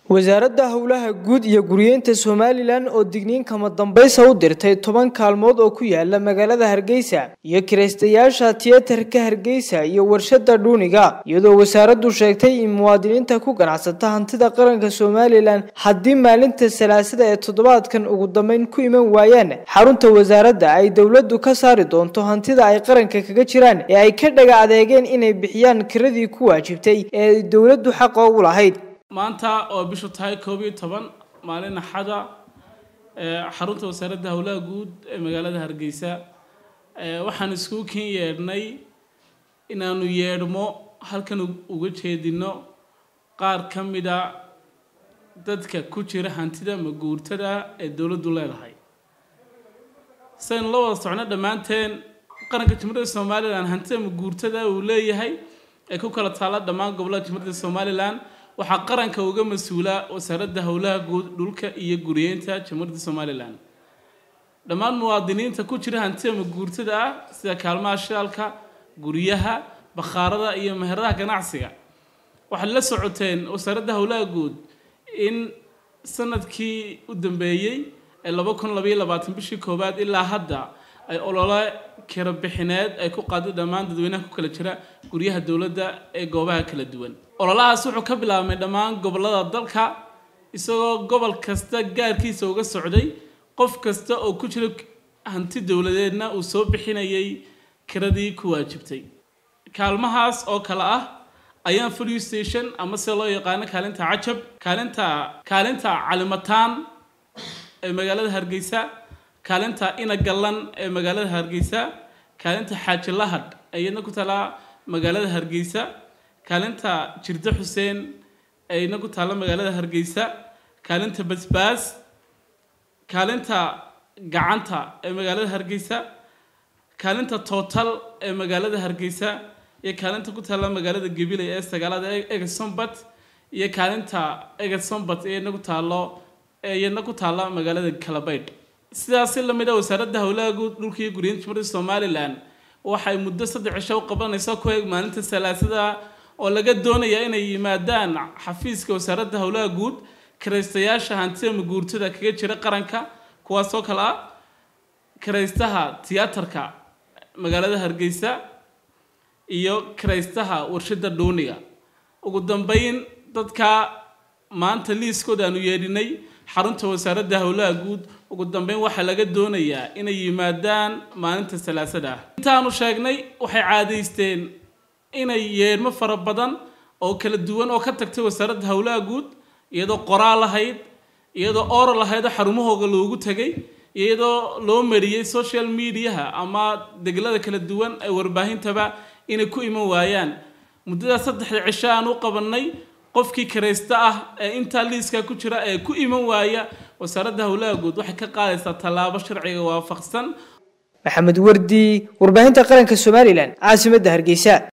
wasaaradda howlaha guud iyo guryeynta somalilan oo digniin kama dambaysa u dirtay toban kaalmood oo ku yaala magaalada hargeysa iyo kiraystayaasha tiyatarka hargeysa iyo warshada dhuuniga iyadoo wasaaraddu sheegtay in muwaadiniinta ku ganacsata hantida qaranka somalilan haddii maalinta salaasada ee toddobaadkan ugu dambeyn ku iman waayaan xarunta wasaaradda ay dowladdu ka saari doonto hantida ay qaranka kaga jiraan ee ay ka dhaga adeegeen inay bixiyaan kiradii ku waajibtay ee ay dowladdu xaqa ugu lahayd maanta oo bishu tahay koob iyo toban maalin axada xarunta wasaaradda howlaha guud ee magaalada hargeysa waxaan iskugu ken yeedhnay inaanu yeedhmo halkan uga jeedino qaar ka mida dadka ku jira hantida maguurtada ee dowladdu leedahay saynu la wada socno dhammaanteen qaranka jumhuuriyadda somalilan hantida maguurtada uu leeyahay ee ku kala taalla dhammaan gobollada jumhuuriyadda somalilan waxaa qaranka uga mas-uula wasaaradda howlaha guud dhulka iyo guriyeynta jamhuuriyadda somalilan dhammaan muwaadiniinta ku jira hantida maguurtada ah sida kaalmaha shidaalka guryaha bakhaarada iyo meheradaha ganacsiga waxaad la socoteen wasaaradda howlaha guud in sanadkii u dambeeyey ee laba kun labaiyo labaatan bishii koowaad ilaa hadda ay olole kira bixineed ay ku qaaday dhammaan dadweynaha ku kala jira guryaha dowladda ee goobaha kala duwan ololahaas wuxuu ka bilaabmay dhammaan gobollada dalka isagoo gobol kasta gaarkiisa uga socday qof kasta oo ku jira hanti dowladeedna uu soo bixinayay kiradii ku waajibtay kaalmahaas oo kale ah ayaan police station ama sida loo yaqaano kaalinta cajab kaalinta kaalinta calimataan ee magaalada hargeysa kaalinta inagallan ee magaalada hargeysa kaalinta xaaji lahadh ee iyadna ku talaa magaalada hargeysa kaalinta jirde xuseen ee ina ku taalla magaalada hargeysa kaalinta basbaas kaalinta gacanta ee magaalada hargeysa kaalinta total ee magaalada hargeysa iyo kaalinta ku taalla magaalada gabiley ee sagaalada egesombat iyo kaalinta egesombat ee ina ku taallo ee iyadna ku taalla magaalada kalabaydh sidaasi lamid a wasaaradda howlaha guud dhulka iyo guriyinta jumhuuriyadda somalilan waxay muddo saddex cisho u qabanayso ku eeg maalinta salaasada oo laga doonaya inay yimaadaan xafiiska wasaaradda howlaha guud kiraystayaasha hantida maguurtada kaga jira qaranka kuwaasoo kale ah kiraystaha tiyaatarka magaalada hargeysa iyo kiraystaha warshada dhuuniga ugu dambeyn dadka maanta liiskooda aanu yeedhinay xarunta wasaaradda howlaha guud ugu dambeyn waxaa laga doonayaa inay yimaadaan maalinta salaasada ah intaanu sheegnay waxay caadaysteen inay yeedhmo fara badan oo kala duwan oo ka tagtay wasaaradda howlaha guud iyadoo qoraal lahayd iyadoo oral lahayd oo xarumahooga loogu tegay iyadoo loo mariyey social mediaha ama deglada kala duwan ee warbaahintaba inay ku iman waayaan muddadaas saddexda cisho aan u qabanay qofkii kiraysta ah ee intaa liiska ku jira ee ku iman waaya wasaaradda howlaha guud waxay ka qaadaysaa tallaabo sharciga waafaqsan maxamed wardi warbaahinta qaranka somalilan caasimadda hargeysa